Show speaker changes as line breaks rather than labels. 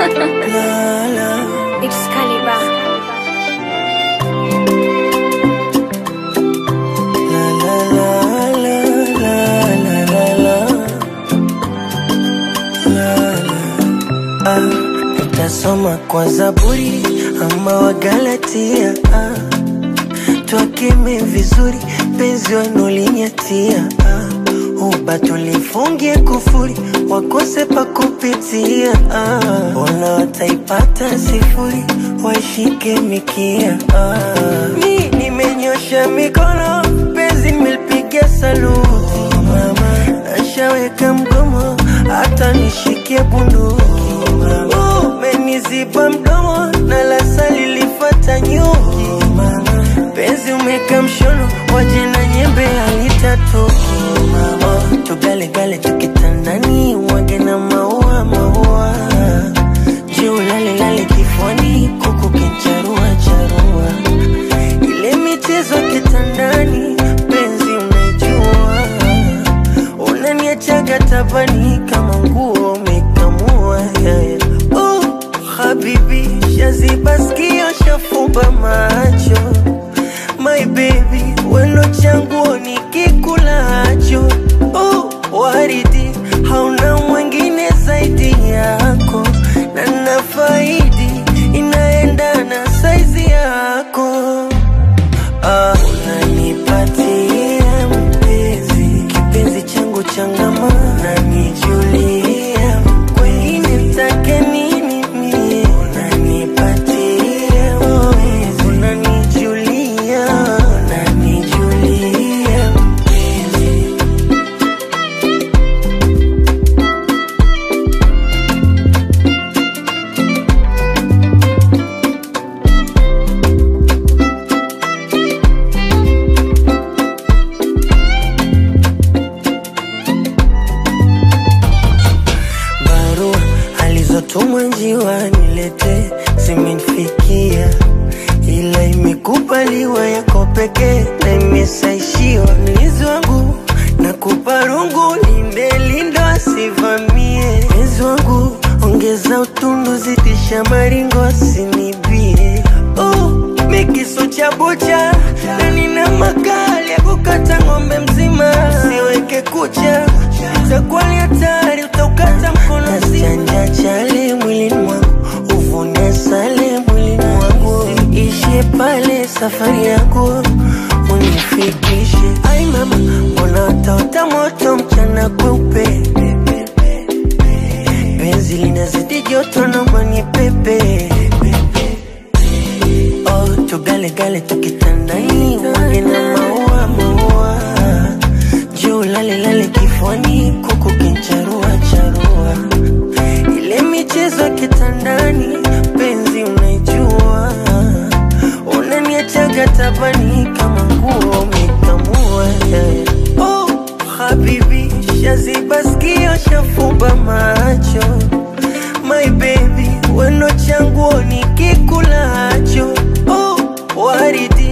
la, la.
It's Caliber.
La, la, la, la, la, la, la. La, la. Ah, nitasoma kwa Zaburi ama Wagalatia ah. Twakeme vizuri penzi wanulinyatia ah. Uba tulifungie kufuri wakose pa kupitia ah. Ona wataipata sifuri waishike mikia ah. Mi nimenyosha mikono penzi nimelipiga saluti mama nashaweka mgomo hata nishikie bunduki umeniziba mdomo na lasa lilifata nyuki penzi umeka mshono waje na nyembe alitatoki oh, tugalegale tukitandani wage na maua maua juu lalelale kifuani kuku kincharua charua ile michezo kitandani penzi unaijua unaniachaga tabani kama nguo umekamua yeah, yeah. Oh, habibi shaziba skio shafumba macho my baby weno changuo nikikulacho oh, waridi hauna mwingine zaidi yako na nafaidi inaendana saizi yako Ah, unanipatia mpenzi kipenzi changu changama unanijulia kwengine mtake nini mie unanipatia mpenzi unanijulia unanijulia mpenzi barua alizotumwa njiwa nilete zimenifikia, ila imekubaliwa yako pekee na imesaishiwa mlinzi wangu na kupa rungu linde lindo asivamie mezi wangu ongeza utundu zidisha maringo asinibie oh, mikiso cha bucha na nina makali ya kukata ng'ombe mzima siweke kucha itakuwa ni hatari utaukata mkono mzima chale mwilini mwangu uvune sale mwilini mwangu ishie pale safari yangu unifikishe ai mama mbona utaota moto mchana kweupe penzi linazidi joto naomba ni pepe oh, tugalegale tukitandani wage na maua maua juu lalelale kifuani kuku kincharua charua ile michezo ya kitandani penzi unaijua unaniachaga tabani kama nguo umekamua yeah. oh, habibi shaziba skio shafumba macho my baby weno changuo nikikulacho oh, waridi